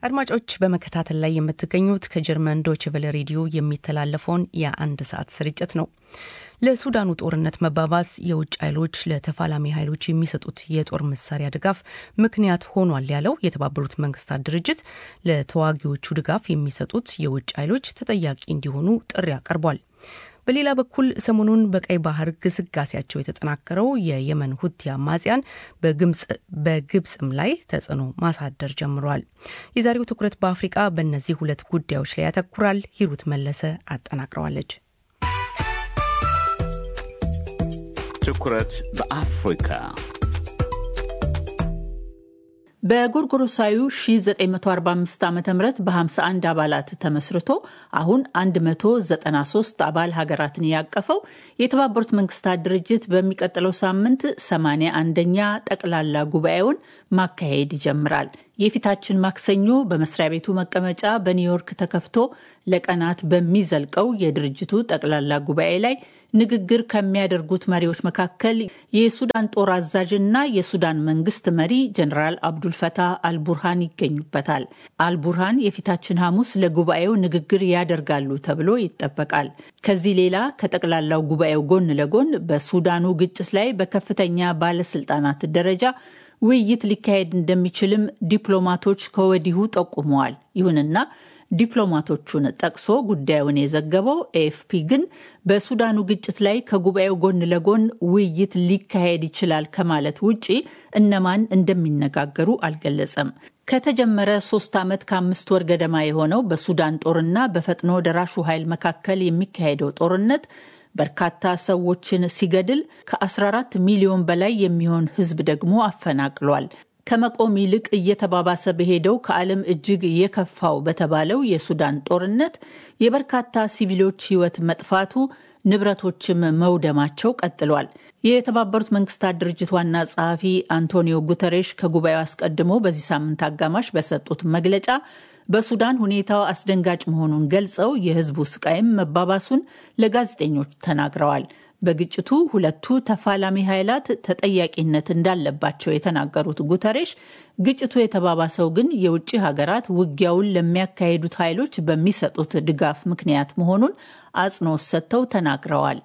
አድማጮች በመከታተል ላይ የምትገኙት ከጀርመን ዶችቨለ ሬዲዮ የሚተላለፈውን የአንድ ሰዓት ስርጭት ነው። ለሱዳኑ ጦርነት መባባስ የውጭ ኃይሎች ለተፋላሚ ኃይሎች የሚሰጡት የጦር መሳሪያ ድጋፍ ምክንያት ሆኗል ያለው የተባበሩት መንግስታት ድርጅት ለተዋጊዎቹ ድጋፍ የሚሰጡት የውጭ ኃይሎች ተጠያቂ እንዲሆኑ ጥሪ አቀርቧል። በሌላ በኩል ሰሞኑን በቀይ ባህር ግስጋሴያቸው የተጠናከረው የየመን ሁቲ አማጽያን በግብፅም ላይ ተጽዕኖ ማሳደር ጀምረዋል። የዛሬው ትኩረት በአፍሪቃ በእነዚህ ሁለት ጉዳዮች ላይ ያተኩራል። ሂሩት መለሰ አጠናቅረዋለች። ትኩረት በአፍሪካ በጎርጎሮሳዊ 1945 ዓ ም በ51 አባላት ተመስርቶ አሁን 193 አባል ሀገራትን ያቀፈው የተባበሩት መንግስታት ድርጅት በሚቀጥለው ሳምንት 81ኛ ጠቅላላ ጉባኤውን ማካሄድ ይጀምራል። የፊታችን ማክሰኞ በመስሪያ ቤቱ መቀመጫ በኒውዮርክ ተከፍቶ ለቀናት በሚዘልቀው የድርጅቱ ጠቅላላ ጉባኤ ላይ ንግግር ከሚያደርጉት መሪዎች መካከል የሱዳን ጦር አዛዥና የሱዳን መንግስት መሪ ጀኔራል አብዱልፈታህ አልቡርሃን ይገኙበታል። አልቡርሃን የፊታችን ሐሙስ ለጉባኤው ንግግር ያደርጋሉ ተብሎ ይጠበቃል። ከዚህ ሌላ ከጠቅላላው ጉባኤው ጎን ለጎን በሱዳኑ ግጭት ላይ በከፍተኛ ባለስልጣናት ደረጃ ውይይት ሊካሄድ እንደሚችልም ዲፕሎማቶች ከወዲሁ ጠቁመዋል። ይሁንና ዲፕሎማቶቹን ጠቅሶ ጉዳዩን የዘገበው ኤኤፍፒ ግን በሱዳኑ ግጭት ላይ ከጉባኤው ጎን ለጎን ውይይት ሊካሄድ ይችላል ከማለት ውጪ እነማን እንደሚነጋገሩ አልገለጸም። ከተጀመረ ሶስት ዓመት ከአምስት ወር ገደማ የሆነው በሱዳን ጦርና በፈጥኖ ደራሹ ኃይል መካከል የሚካሄደው ጦርነት በርካታ ሰዎችን ሲገድል ከ14 ሚሊዮን በላይ የሚሆን ሕዝብ ደግሞ አፈናቅሏል። ከመቆም ይልቅ እየተባባሰ በሄደው ከዓለም እጅግ የከፋው በተባለው የሱዳን ጦርነት የበርካታ ሲቪሎች ሕይወት መጥፋቱ ንብረቶችም መውደማቸው ቀጥሏል። የተባበሩት መንግስታት ድርጅት ዋና ጸሐፊ አንቶኒዮ ጉተሬሽ ከጉባኤው አስቀድሞ በዚህ ሳምንት አጋማሽ በሰጡት መግለጫ በሱዳን ሁኔታው አስደንጋጭ መሆኑን ገልጸው የህዝቡ ስቃይም መባባሱን ለጋዜጠኞች ተናግረዋል። በግጭቱ ሁለቱ ተፋላሚ ኃይላት ተጠያቂነት እንዳለባቸው የተናገሩት ጉተሬሽ ግጭቱ የተባባሰው ግን የውጭ ሀገራት ውጊያውን ለሚያካሂዱት ኃይሎች በሚሰጡት ድጋፍ ምክንያት መሆኑን አጽንኦት ሰጥተው ተናግረዋል።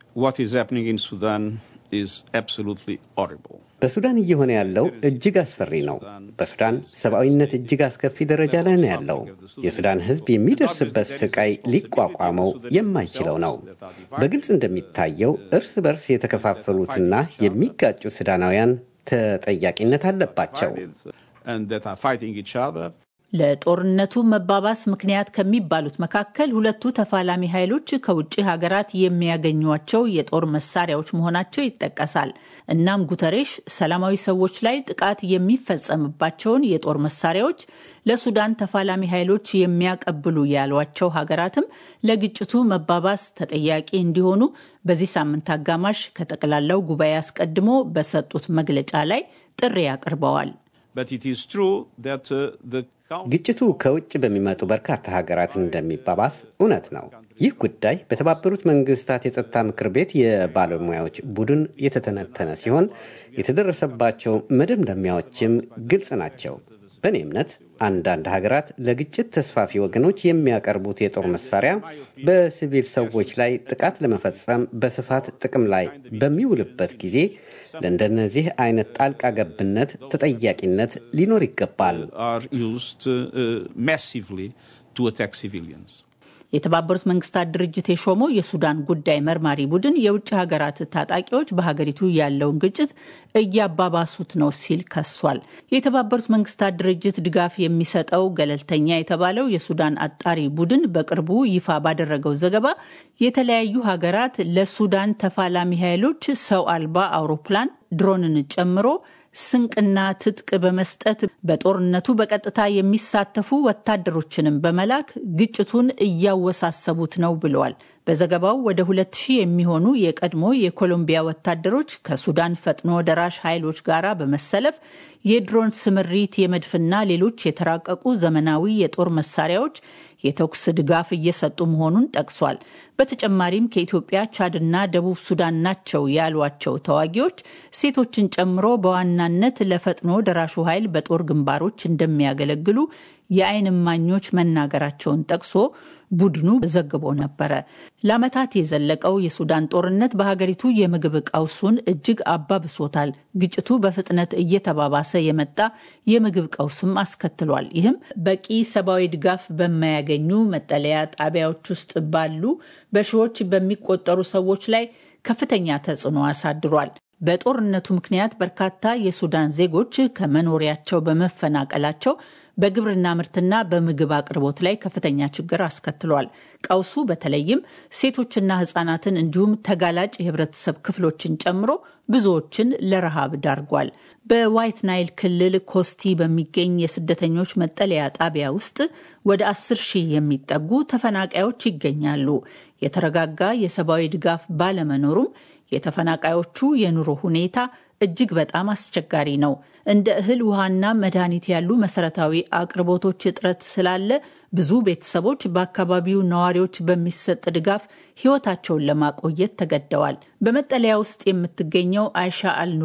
በሱዳን እየሆነ ያለው እጅግ አስፈሪ ነው። በሱዳን ሰብአዊነት እጅግ አስከፊ ደረጃ ላይ ነው ያለው። የሱዳን ሕዝብ የሚደርስበት ስቃይ ሊቋቋመው የማይችለው ነው። በግልጽ እንደሚታየው እርስ በርስ የተከፋፈሉትና የሚጋጩ ሱዳናውያን ተጠያቂነት አለባቸው። ለጦርነቱ መባባስ ምክንያት ከሚባሉት መካከል ሁለቱ ተፋላሚ ኃይሎች ከውጭ ሀገራት የሚያገኟቸው የጦር መሳሪያዎች መሆናቸው ይጠቀሳል። እናም ጉተሬሽ ሰላማዊ ሰዎች ላይ ጥቃት የሚፈጸምባቸውን የጦር መሳሪያዎች ለሱዳን ተፋላሚ ኃይሎች የሚያቀብሉ ያሏቸው ሀገራትም ለግጭቱ መባባስ ተጠያቂ እንዲሆኑ በዚህ ሳምንት አጋማሽ ከጠቅላላው ጉባኤ አስቀድሞ በሰጡት መግለጫ ላይ ጥሪ አቅርበዋል። ግጭቱ ከውጭ በሚመጡ በርካታ ሀገራት እንደሚባባስ እውነት ነው። ይህ ጉዳይ በተባበሩት መንግስታት የጸጥታ ምክር ቤት የባለሙያዎች ቡድን የተተነተነ ሲሆን የተደረሰባቸው መደምደሚያዎችም ግልጽ ናቸው። በእኔ እምነት አንዳንድ ሀገራት ለግጭት ተስፋፊ ወገኖች የሚያቀርቡት የጦር መሳሪያ በሲቪል ሰዎች ላይ ጥቃት ለመፈጸም በስፋት ጥቅም ላይ በሚውልበት ጊዜ ለእንደነዚህ አይነት ጣልቃ ገብነት ተጠያቂነት ሊኖር ይገባል። የተባበሩት መንግስታት ድርጅት የሾመው የሱዳን ጉዳይ መርማሪ ቡድን የውጭ ሀገራት ታጣቂዎች በሀገሪቱ ያለውን ግጭት እያባባሱት ነው ሲል ከሷል። የተባበሩት መንግስታት ድርጅት ድጋፍ የሚሰጠው ገለልተኛ የተባለው የሱዳን አጣሪ ቡድን በቅርቡ ይፋ ባደረገው ዘገባ የተለያዩ ሀገራት ለሱዳን ተፋላሚ ኃይሎች ሰው አልባ አውሮፕላን ድሮንን ጨምሮ ስንቅና ትጥቅ በመስጠት በጦርነቱ በቀጥታ የሚሳተፉ ወታደሮችንም በመላክ ግጭቱን እያወሳሰቡት ነው ብለዋል። በዘገባው ወደ ሁለት ሺህ የሚሆኑ የቀድሞ የኮሎምቢያ ወታደሮች ከሱዳን ፈጥኖ ደራሽ ኃይሎች ጋር በመሰለፍ የድሮን ስምሪት፣ የመድፍና ሌሎች የተራቀቁ ዘመናዊ የጦር መሳሪያዎች የተኩስ ድጋፍ እየሰጡ መሆኑን ጠቅሷል። በተጨማሪም ከኢትዮጵያ፣ ቻድና ደቡብ ሱዳን ናቸው ያሏቸው ተዋጊዎች ሴቶችን ጨምሮ በዋናነት ለፈጥኖ ደራሹ ኃይል በጦር ግንባሮች እንደሚያገለግሉ የዓይን እማኞች መናገራቸውን ጠቅሶ ቡድኑ ዘግቦ ነበረ። ለዓመታት የዘለቀው የሱዳን ጦርነት በሀገሪቱ የምግብ ቀውሱን እጅግ አባብሶታል። ግጭቱ በፍጥነት እየተባባሰ የመጣ የምግብ ቀውስም አስከትሏል። ይህም በቂ ሰብአዊ ድጋፍ በማያገኙ መጠለያ ጣቢያዎች ውስጥ ባሉ በሺዎች በሚቆጠሩ ሰዎች ላይ ከፍተኛ ተጽዕኖ አሳድሯል። በጦርነቱ ምክንያት በርካታ የሱዳን ዜጎች ከመኖሪያቸው በመፈናቀላቸው በግብርና ምርትና በምግብ አቅርቦት ላይ ከፍተኛ ችግር አስከትሏል። ቀውሱ በተለይም ሴቶችና ሕጻናትን እንዲሁም ተጋላጭ የህብረተሰብ ክፍሎችን ጨምሮ ብዙዎችን ለረሃብ ዳርጓል። በዋይት ናይል ክልል ኮስቲ በሚገኝ የስደተኞች መጠለያ ጣቢያ ውስጥ ወደ አስር ሺህ የሚጠጉ ተፈናቃዮች ይገኛሉ። የተረጋጋ የሰብአዊ ድጋፍ ባለመኖሩም የተፈናቃዮቹ የኑሮ ሁኔታ እጅግ በጣም አስቸጋሪ ነው። እንደ እህል ውሃና መድኃኒት ያሉ መሰረታዊ አቅርቦቶች እጥረት ስላለ ብዙ ቤተሰቦች በአካባቢው ነዋሪዎች በሚሰጥ ድጋፍ ህይወታቸውን ለማቆየት ተገደዋል። በመጠለያ ውስጥ የምትገኘው አይሻ አል